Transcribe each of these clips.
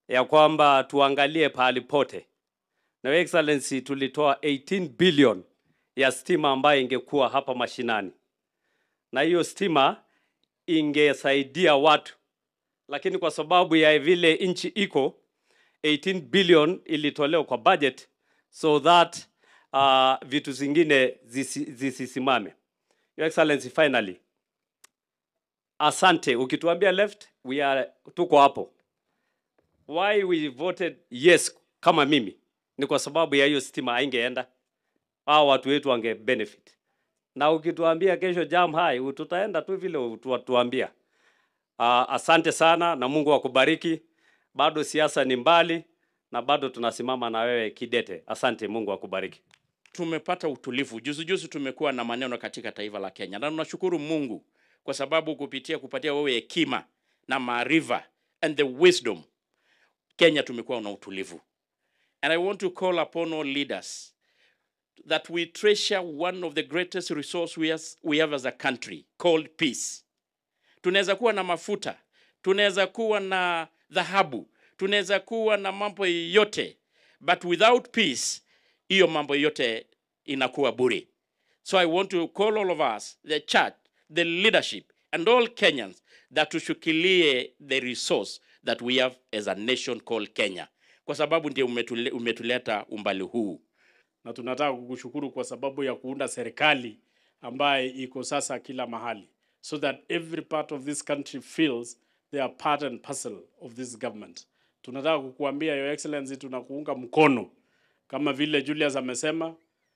ya kwamba tuangalie pahali pote, na Your Excellency, tulitoa 18 billion ya stima ambayo ingekuwa hapa mashinani, na hiyo stima ingesaidia watu, lakini kwa sababu ya vile nchi iko 18 billion ilitolewa kwa budget so that uh, vitu zingine zisi- zisisimame. Your Excellency, finally, asante. Ukituambia left, we are tuko hapo. Why we voted yes kama mimi ni kwa sababu ya hiyo stima haingeenda, hao watu wetu wange benefit. Na ukituambia kesho jam high, tutaenda tu vile utuambia. Uh, asante sana na Mungu akubariki. Bado siasa ni mbali na bado tunasimama na wewe kidete. Asante, Mungu akubariki. tumepata utulivu. Juzi juzi tumekuwa na maneno katika taifa la Kenya, na tunashukuru Mungu kwa sababu kupitia kupatia wewe hekima na maarifa and the wisdom, Kenya tumekuwa na utulivu. And I want to call upon all leaders that we treasure one of the greatest resource we, has, we have as a country called peace. Tunaweza kuwa na mafuta, tunaweza kuwa na dhahabu, tunaweza kuwa na mambo yote, but without peace hiyo mambo yote inakuwa bure. So I want to call all of us, the church, the leadership, and all Kenyans that tushikilie the resource that we have as a nation called Kenya, kwa sababu ndio umetule, umetuleta umbali huu. na tunataka kukushukuru kwa sababu ya kuunda serikali ambaye iko sasa kila mahali so that every part of this country feels they are part and parcel of this government. Tunataka kukuambia Your Excellency, tunakuunga mkono kama vile Julius amesema.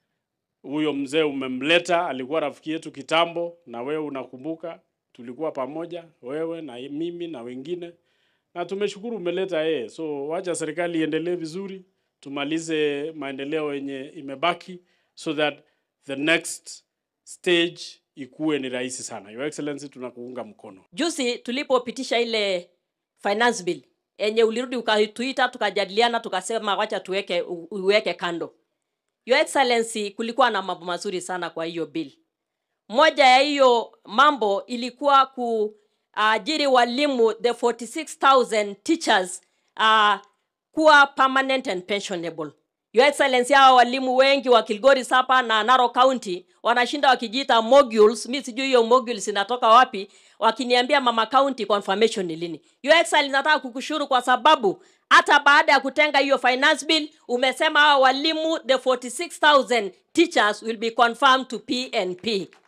Huyo mzee umemleta, alikuwa rafiki yetu kitambo, na wewe unakumbuka, tulikuwa pamoja wewe na mimi na wengine, na tumeshukuru umeleta yeye. So wacha serikali iendelee vizuri, tumalize maendeleo yenye imebaki so that the next stage ikuwe ni rahisi sana. Your Excellency, tunakuunga mkono. Juzi tulipopitisha ile finance bill yenye ulirudi ukatuita, tukajadiliana, tukasema wacha tuweke u- uweke kando. Your Excellency, kulikuwa na mambo mazuri sana kwa hiyo bill. Moja ya hiyo mambo ilikuwa kuajiri walimu the 46000 teachers uh, kuwa permanent and pensionable. Your Excellency, hawa walimu wengi wa Kilgori Sapa na Narok County wanashinda wakijiita modules. Mi sijui hiyo modules inatoka wapi, wakiniambia mama county confirmation ni lini. Your Excellency, nataka kukushukuru kwa sababu hata baada ya kutenga hiyo finance bill umesema hawa walimu the 46000 teachers will be confirmed to PNP.